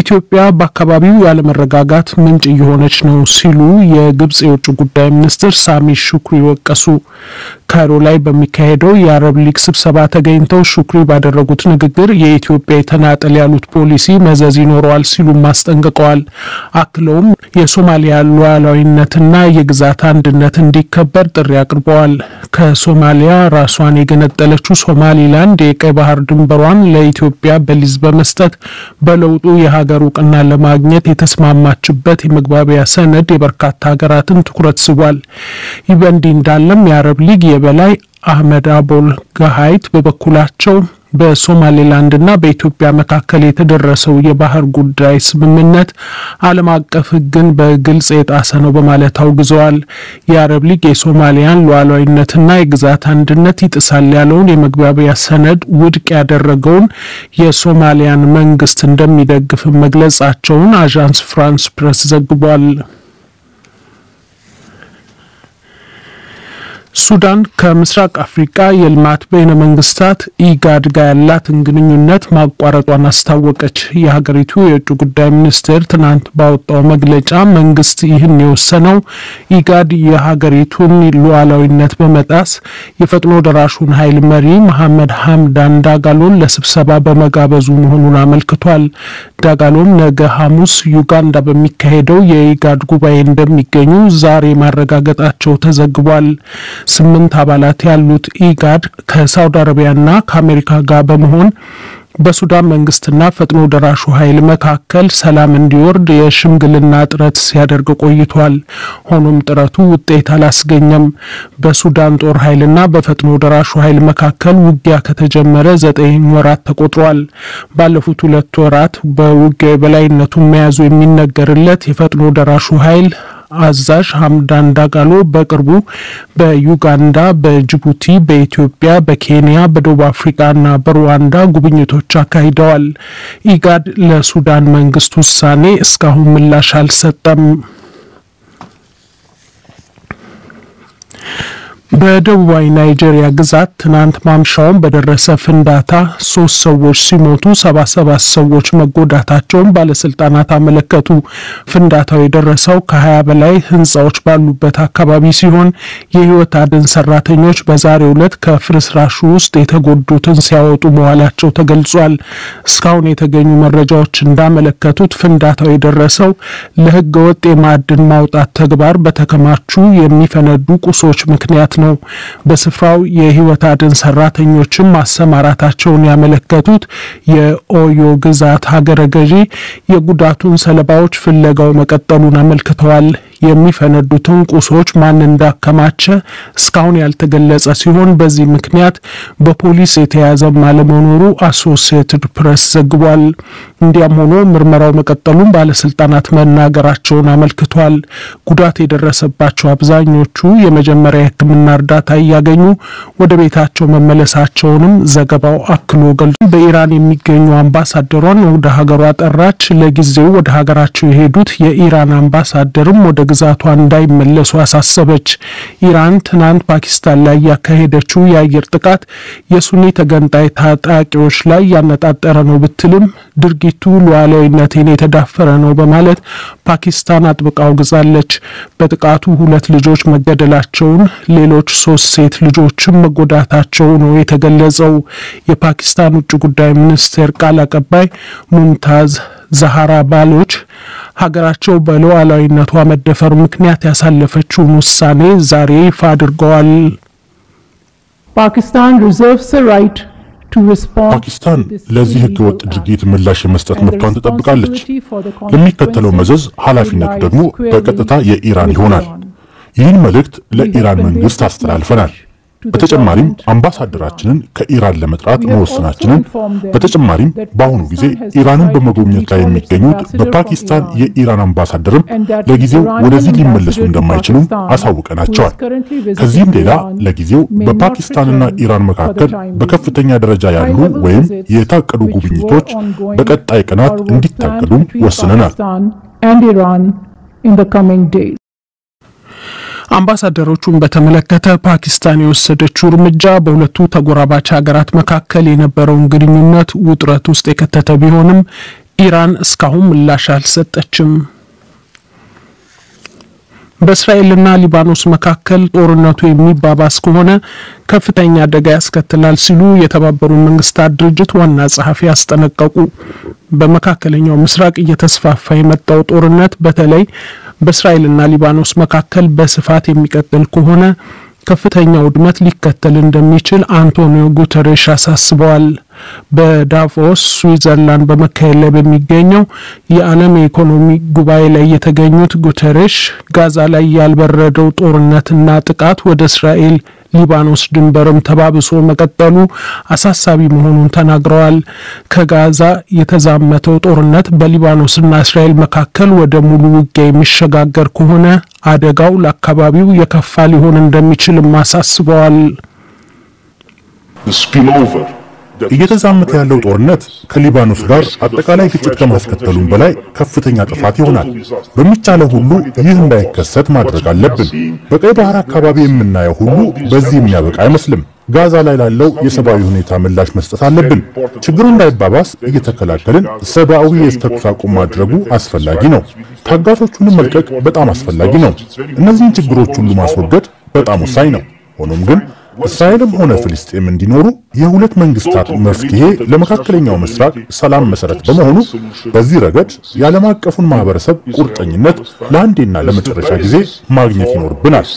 ኢትዮጵያ በአካባቢው ያለመረጋጋት ምንጭ እየሆነች ነው ሲሉ የግብጽ የውጭ ጉዳይ ሚኒስትር ሳሚ ሹክሪ ወቀሱ። ካይሮ ላይ በሚካሄደው የአረብ ሊግ ስብሰባ ተገኝተው ሹክሪ ባደረጉት ንግግር የኢትዮጵያ የተናጠል ያሉት ፖሊሲ መዘዝ ይኖረዋል ሲሉም አስጠንቅቀዋል። አክለውም የሶማሊያ ሉዓላዊነትና የግዛት አንድነት እንዲከበር ጥሪ አቅርበዋል። ከሶማሊያ ራሷን የገነጠለችው ሶማሊላንድ የቀይ ባህር ድንበሯን ለኢትዮጵያ በሊዝ በመስጠት በለውጡ የሀገር እውቅና ለማግኘት የተስማማችበት የመግባቢያ ሰነድ የበርካታ ሀገራትን ትኩረት ስቧል። ይህ በእንዲህ እንዳለም የአረብ ሊግ የበላይ አህመድ አቦል ጋሀይት በበኩላቸው በሶማሌላንድና በኢትዮጵያ መካከል የተደረሰው የባህር ጉዳይ ስምምነት ዓለም አቀፍ ሕግን በግልጽ የጣሰ ነው በማለት አውግዘዋል። የአረብ ሊግ የሶማሊያን ሉዓላዊነትና የግዛት አንድነት ይጥሳል ያለውን የመግባቢያ ሰነድ ውድቅ ያደረገውን የሶማሊያን መንግስት እንደሚደግፍ መግለጻቸውን አዣንስ ፍራንስ ፕሬስ ዘግቧል። ሱዳን ከምስራቅ አፍሪቃ የልማት በይነ መንግስታት ኢጋድ ጋር ያላትን ግንኙነት ማቋረጧን አስታወቀች። የሀገሪቱ የውጭ ጉዳይ ሚኒስቴር ትናንት ባወጣው መግለጫ መንግስት ይህን የወሰነው ኢጋድ የሀገሪቱን ሉዓላዊነት በመጣስ የፈጥኖ ደራሹን ኃይል መሪ መሐመድ ሀምዳን ዳጋሎን ለስብሰባ በመጋበዙ መሆኑን አመልክቷል። ዳጋሎም ነገ ሐሙስ ዩጋንዳ በሚካሄደው የኢጋድ ጉባኤ እንደሚገኙ ዛሬ ማረጋገጣቸው ተዘግቧል። ስምንት አባላት ያሉት ኢጋድ ከሳውዲ አረቢያና ከአሜሪካ ጋር በመሆን በሱዳን መንግስትና ፈጥኖ ደራሹ ኃይል መካከል ሰላም እንዲወርድ የሽምግልና ጥረት ሲያደርግ ቆይቷል። ሆኖም ጥረቱ ውጤት አላስገኘም። በሱዳን ጦር ኃይልና በፈጥኖ ደራሹ ኃይል መካከል ውጊያ ከተጀመረ ዘጠኝ ወራት ተቆጥሯል። ባለፉት ሁለት ወራት በውጊያው የበላይነቱን መያዙ የሚነገርለት የፈጥኖ ደራሹ ኃይል አዛዥ ሀምዳን ዳጋሎ በቅርቡ በዩጋንዳ፣ በጅቡቲ፣ በኢትዮጵያ፣ በኬንያ፣ በደቡብ አፍሪካና በሩዋንዳ ጉብኝቶች አካሂደዋል። ኢጋድ ለሱዳን መንግስት ውሳኔ እስካሁን ምላሽ አልሰጠም። በደቡባዊ ናይጄሪያ ግዛት ትናንት ማምሻውን በደረሰ ፍንዳታ ሶስት ሰዎች ሲሞቱ ሰባ ሰባት ሰዎች መጎዳታቸውን ባለስልጣናት አመለከቱ። ፍንዳታው የደረሰው ከሀያ በላይ ህንጻዎች ባሉበት አካባቢ ሲሆን የህይወት አድን ሰራተኞች በዛሬው ዕለት ከፍርስራሹ ውስጥ የተጎዱትን ሲያወጡ መዋላቸው ተገልጿል። እስካሁን የተገኙ መረጃዎች እንዳመለከቱት ፍንዳታው የደረሰው ለህገ ወጥ የማዕድን ማውጣት ተግባር በተከማቹ የሚፈነዱ ቁሶች ምክንያት ነው። በስፍራው የህይወት አድን ሰራተኞችም ማሰማራታቸውን ያመለከቱት የኦዮ ግዛት ሀገረ ገዢ የጉዳቱን ሰለባዎች ፍለጋው መቀጠሉን አመልክተዋል። የሚፈነዱትን ቁሶች ማን እንዳከማቸ እስካሁን ያልተገለጸ ሲሆን በዚህ ምክንያት በፖሊስ የተያዘም አለመኖሩ አሶሲየትድ ፕሬስ ዘግቧል። እንዲያም ሆኖ ምርመራው መቀጠሉን ባለስልጣናት መናገራቸውን አመልክቷል። ጉዳት የደረሰባቸው አብዛኞቹ የመጀመሪያ የሕክምና እርዳታ እያገኙ ወደ ቤታቸው መመለሳቸውንም ዘገባው አክሎ ገልጾ በኢራን የሚገኙ አምባሳደሯን ወደ ሀገሯ ጠራች። ለጊዜው ወደ ሀገራቸው የሄዱት የኢራን አምባሳደርም ወደ ግዛቷ እንዳይመለሱ አሳሰበች። ኢራን ትናንት ፓኪስታን ላይ ያካሄደችው የአየር ጥቃት የሱኒ ተገንጣይ ታጣቂዎች ላይ ያነጣጠረ ነው ብትልም ድርጊቱ ሉዓላዊነቴን የተዳፈረ ነው በማለት ፓኪስታን አጥብቃ አውግዛለች። በጥቃቱ ሁለት ልጆች መገደላቸውን፣ ሌሎች ሶስት ሴት ልጆችም መጎዳታቸው ነው የተገለጸው። የፓኪስታን ውጭ ጉዳይ ሚኒስቴር ቃል አቀባይ ሙምታዝ ዛሃራ ባሎች ሀገራቸው በሉዓላዊነቷ መደፈር ምክንያት ያሳለፈችውን ውሳኔ ዛሬ ይፋ አድርገዋል። ፓኪስታን ለዚህ ህገወጥ ድርጊት ምላሽ የመስጠት መብቷን ትጠብቃለች። ለሚከተለው መዘዝ ኃላፊነቱ ደግሞ በቀጥታ የኢራን ይሆናል። ይህን መልእክት ለኢራን መንግስት አስተላልፈናል። በተጨማሪም አምባሳደራችንን ከኢራን ለመጥራት መወሰናችንን፣ በተጨማሪም በአሁኑ ጊዜ ኢራንን በመጎብኘት ላይ የሚገኙት በፓኪስታን የኢራን አምባሳደርም ለጊዜው ወደዚህ ሊመለሱ እንደማይችሉም አሳውቀናቸዋል። ከዚህም ሌላ ለጊዜው በፓኪስታንና ኢራን መካከል በከፍተኛ ደረጃ ያሉ ወይም የታቀዱ ጉብኝቶች በቀጣይ ቀናት እንዲታቀዱም ወስነናል። አምባሳደሮቹን በተመለከተ ፓኪስታን የወሰደችው እርምጃ በሁለቱ ተጎራባች ሀገራት መካከል የነበረውን ግንኙነት ውጥረት ውስጥ የከተተ ቢሆንም ኢራን እስካሁን ምላሽ አልሰጠችም። በእስራኤልና ሊባኖስ መካከል ጦርነቱ የሚባባስ ከሆነ ከፍተኛ አደጋ ያስከትላል ሲሉ የተባበሩት መንግስታት ድርጅት ዋና ጸሐፊ አስጠነቀቁ። በመካከለኛው ምስራቅ እየተስፋፋ የመጣው ጦርነት በተለይ በእስራኤልና ሊባኖስ መካከል በስፋት የሚቀጥል ከሆነ ከፍተኛ ውድመት ሊከተል እንደሚችል አንቶኒዮ ጉተሬሽ አሳስበዋል። በዳቮስ ስዊዘርላንድ በመካሄድ ላይ በሚገኘው የዓለም የኢኮኖሚ ጉባኤ ላይ የተገኙት ጉተሬሽ ጋዛ ላይ ያልበረደው ጦርነትና ጥቃት ወደ እስራኤል ሊባኖስ ድንበርም ተባብሶ መቀጠሉ አሳሳቢ መሆኑን ተናግረዋል። ከጋዛ የተዛመተው ጦርነት በሊባኖስና እስራኤል መካከል ወደ ሙሉ ውጊያ የሚሸጋገር ከሆነ አደጋው ለአካባቢው የከፋ ሊሆን እንደሚችልም አሳስበዋል። እየተዛመተ ያለው ጦርነት ከሊባኖስ ጋር አጠቃላይ ግጭት ከማስከተሉም በላይ ከፍተኛ ጥፋት ይሆናል። በሚቻለው ሁሉ ይህ እንዳይከሰት ማድረግ አለብን። በቀይ ባህር አካባቢ የምናየው ሁሉ በዚህ የሚያበቃ አይመስልም። ጋዛ ላይ ላለው የሰብአዊ ሁኔታ ምላሽ መስጠት አለብን። ችግሩ እንዳይባባስ እየተከላከልን ሰብአዊ የተኩስ አቁም ማድረጉ አስፈላጊ ነው። ታጋቾቹንም መልቀቅ በጣም አስፈላጊ ነው። እነዚህን ችግሮች ሁሉ ማስወገድ በጣም ወሳኝ ነው። ሆኖም ግን እስራኤልም ሆነ ፍልስጤም እንዲኖሩ የሁለት መንግስታት መፍትሄ ለመካከለኛው ምስራቅ ሰላም መሰረት በመሆኑ በዚህ ረገድ የዓለም አቀፉን ማህበረሰብ ቁርጠኝነት ለአንዴና ለመጨረሻ ጊዜ ማግኘት ይኖርብናል።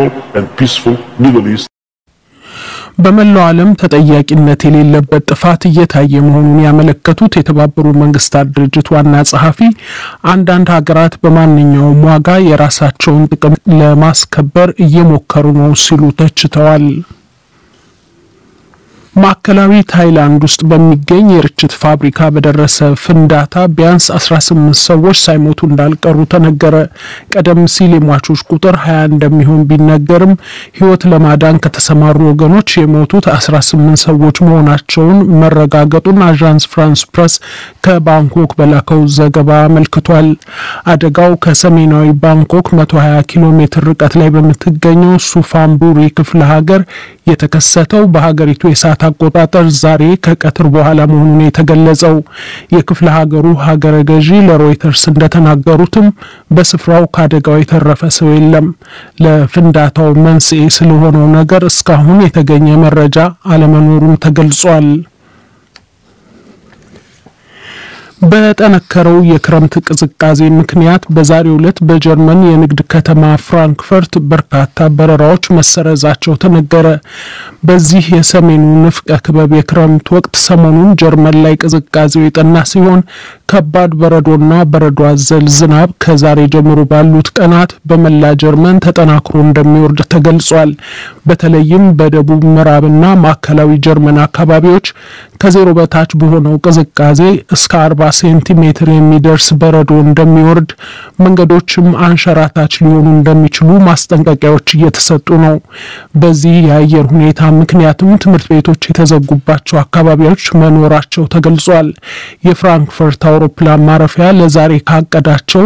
በመላው ዓለም ተጠያቂነት የሌለበት ጥፋት እየታየ መሆኑን ያመለከቱት የተባበሩት መንግስታት ድርጅት ዋና ጸሐፊ አንዳንድ ሀገራት በማንኛውም ዋጋ የራሳቸውን ጥቅም ለማስከበር እየሞከሩ ነው ሲሉ ተችተዋል። ማዕከላዊ ታይላንድ ውስጥ በሚገኝ የርችት ፋብሪካ በደረሰ ፍንዳታ ቢያንስ 18 ሰዎች ሳይሞቱ እንዳልቀሩ ተነገረ። ቀደም ሲል የሟቾች ቁጥር 20 እንደሚሆን ቢነገርም ሕይወት ለማዳን ከተሰማሩ ወገኖች የሞቱት 18 ሰዎች መሆናቸውን መረጋገጡን አዣንስ ፍራንስ ፕረስ ከባንኮክ በላከው ዘገባ አመልክቷል። አደጋው ከሰሜናዊ ባንኮክ 120 ኪሎ ሜትር ርቀት ላይ በምትገኘው ሱፋምቡሪ ክፍለ ሀገር የተከሰተው በሀገሪቱ የሰዓት አቆጣጠር ዛሬ ከቀትር በኋላ መሆኑን የተገለጸው የክፍለ ሀገሩ ሀገረ ገዢ ለሮይተርስ እንደተናገሩትም በስፍራው ከአደጋው የተረፈ ሰው የለም። ለፍንዳታው መንስኤ ስለሆነው ነገር እስካሁን የተገኘ መረጃ አለመኖሩም ተገልጿል። በጠነከረው የክረምት ቅዝቃዜ ምክንያት በዛሬው ዕለት በጀርመን የንግድ ከተማ ፍራንክፈርት በርካታ በረራዎች መሰረዛቸው ተነገረ። በዚህ የሰሜኑ ንፍቀ ክበብ የክረምት ወቅት ሰሞኑን ጀርመን ላይ ቅዝቃዜው የጠና ሲሆን ከባድ በረዶና በረዶ አዘል ዝናብ ከዛሬ ጀምሮ ባሉት ቀናት በመላ ጀርመን ተጠናክሮ እንደሚወርድ ተገልጿል። በተለይም በደቡብ ምዕራብና ማዕከላዊ ጀርመን አካባቢዎች ከዜሮ በታች በሆነው ቅዝቃዜ እስከ አርባ ሴንቲሜትር የሚደርስ በረዶ እንደሚወርድ መንገዶችም አንሸራታች ሊሆኑ እንደሚችሉ ማስጠንቀቂያዎች እየተሰጡ ነው። በዚህ የአየር ሁኔታ ምክንያትም ትምህርት ቤቶች የተዘጉባቸው አካባቢዎች መኖራቸው ተገልጿል። የፍራንክፈርት አውሮፕላን ማረፊያ ለዛሬ ካቀዳቸው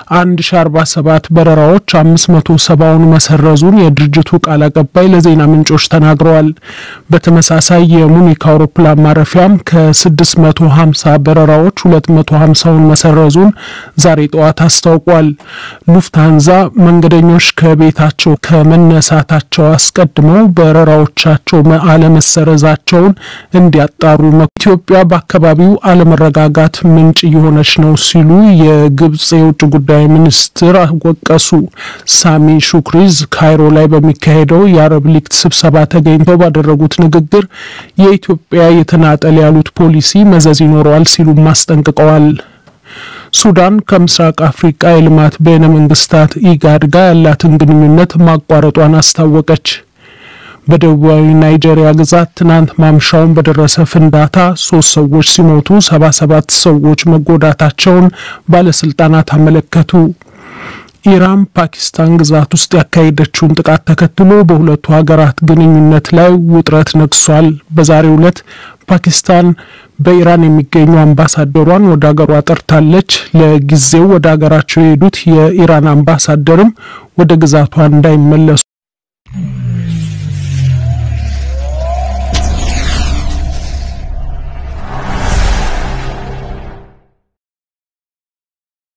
1047 በረራዎች 570ውን መሰረዙን የድርጅቱ ቃል አቀባይ ለዜና ምንጮች ተናግረዋል። በተመሳሳይ የሙኒክ አውሮፕላን ማረፊያም ከ650 በረራዎች 250ውን መሰረዙን ዛሬ ጠዋት አስታውቋል። ሉፍታንዛ መንገደኞች ከቤታቸው ከመነሳታቸው አስቀድመው በረራዎቻቸው አለመሰረዛቸውን እንዲያጣሩ ኢትዮጵያ በአካባቢው አለመረጋጋት ምንጭ እየሆነች ነው ሲሉ የግብጽ የውጭ ጉዳይ ሚኒስትር ወቀሱ። ሳሚ ሹክሪዝ ካይሮ ላይ በሚካሄደው የአረብ ሊግ ስብሰባ ተገኝተው ባደረጉት ንግግር የኢትዮጵያ የተናጠል ያሉት ፖሊሲ መዘዝ ይኖረዋል ሲሉም አስጠንቅቀዋል። ሱዳን ከምስራቅ አፍሪቃ የልማት በይነ መንግስታት ኢጋድ ጋር ያላትን ግንኙነት ማቋረጧን አስታወቀች። በደቡባዊ ናይጄሪያ ግዛት ትናንት ማምሻውን በደረሰ ፍንዳታ ሶስት ሰዎች ሲሞቱ ሰባ ሰባት ሰዎች መጎዳታቸውን ባለስልጣናት አመለከቱ። ኢራን ፓኪስታን ግዛት ውስጥ ያካሄደችውን ጥቃት ተከትሎ በሁለቱ ሀገራት ግንኙነት ላይ ውጥረት ነግሷል። በዛሬው ዕለት ፓኪስታን በኢራን የሚገኙ አምባሳደሯን ወደ ሀገሯ ጠርታለች። ለጊዜው ወደ ሀገራቸው የሄዱት የኢራን አምባሳደርም ወደ ግዛቷ እንዳይመለሱ